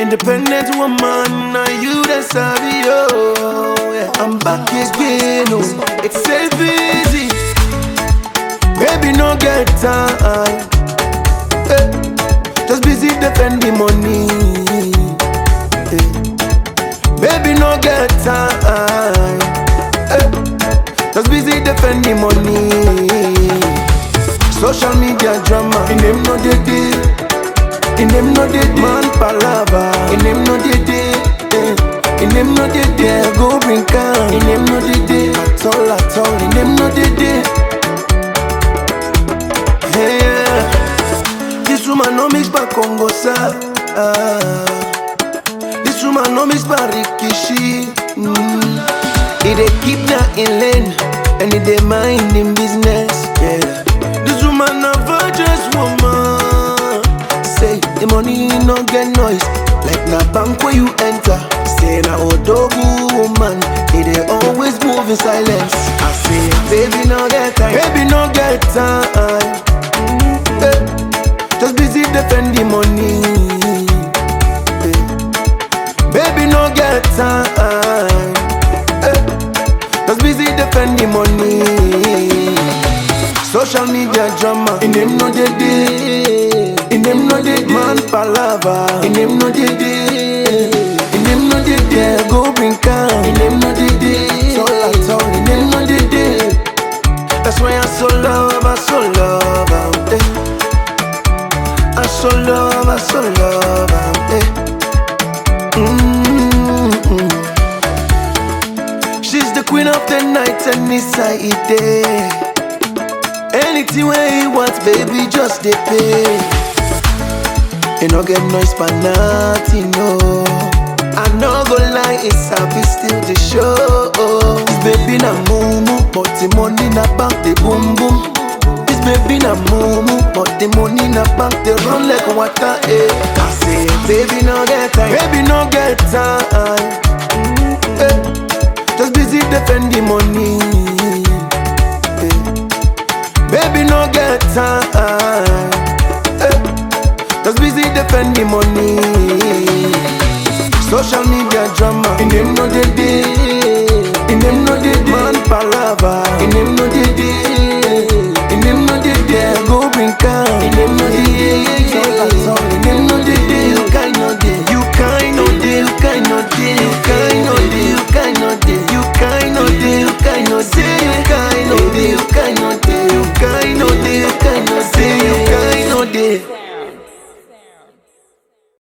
Independent woman, now you the savvy, oh. Yeah. I'm back again, oh. It's safe easy. Baby, no get time. Eh. Just busy defending money. Eh. Baby, no get time. Eh. Just busy defending money. Social media drama, in them no dey dey. In them no dey dey. Man palava, in them no dey dey. Eh. In them no dey dey. Go bring calm, in them no dey dey. At all, at all, in them no dey dey. Hey, yeah. This woman no mix by Congo sa. Ah. This woman no mix by Rikishi. Mm. He dey keep na in lane and he dey mind in business. Yeah. This woman a virtuous woman. Say the money no get noise like na bank where you enter. Say na odogu woman, he dey always move in silence. I say baby no get time, baby no get time. Eh, Just busy defending money. Eh, Baby no get time. Eh, Just busy defending money. Social media drama. In them no dey dey. In them no dey dey. Man palava. In them no dey dey. In them no dey dey. Go bring calm. In them no dey dey. All at all. In them no dey dey. That's why I so love, I so love, am, eh. I so love, I so love, am, eh. Mm-mm. She's the queen of the night and inside it day. Anything where he wants, baby, just they pay. You no get noise for nothing, no. I no go lie, it's happy still the show. This baby na mumu, but the money na bank the boom boom. This baby na mumu, but the money na bank they run like water. Eh. I say, baby no get time, baby no get time. Eh. Just busy defending money. Eh. Baby no get time. Eh. Just busy defending money. Social media drama. In them no dey dey. In them no dey dey. Man palava. In them no dey dey. In them no dey dey. Go bring calm. In them no dey dey. All at all.